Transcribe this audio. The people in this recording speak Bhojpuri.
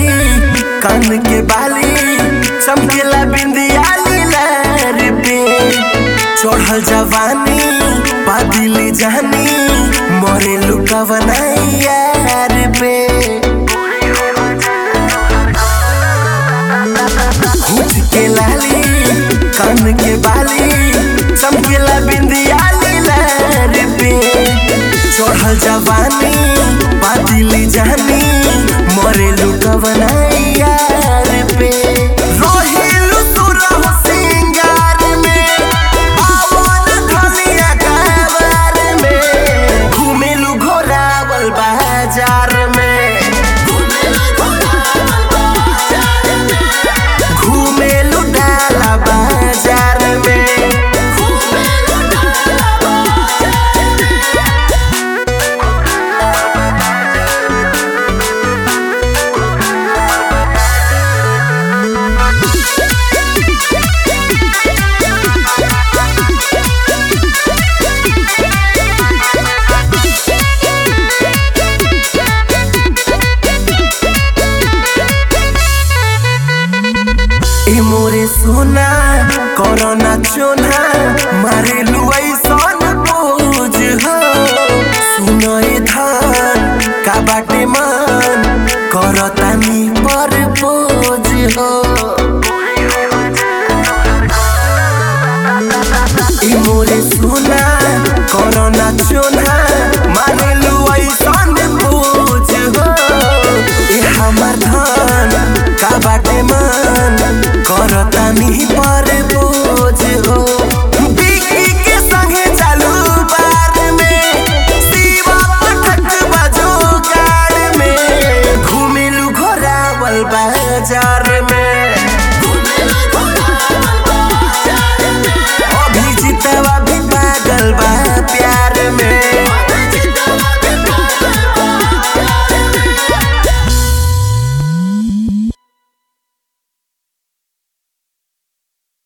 कान के बाली चमकेला बिंदिया लीलार पे चढ़ल जवानी बादिली जानी मरे लुका यार पे होठ के लाली कान के बाली चमकेला बिंदिया लीलार पे चढ़ल जवानी बादिली जानी मरे लुका यार पे रोहिलु सुरह सिंगार में पावन धनिया काबर में घुमेलु घोरावल बाजार में घुमेलु डाला बाजार में ए मोरे सोना कोरोना चोना मारे लुआई सन बोझ हो सुनो ए धान का बाटे मन करतानी पर बोझ हो ए मोरे सोना कोरोना चोना मारे लुआई सन बोझ हो ए हमर धान का बाटे मन करतानी पर बोझ हो बिकी के संगे चालू बार में शिवा पटक बजो कार में घुमेलु घोरावल बाजार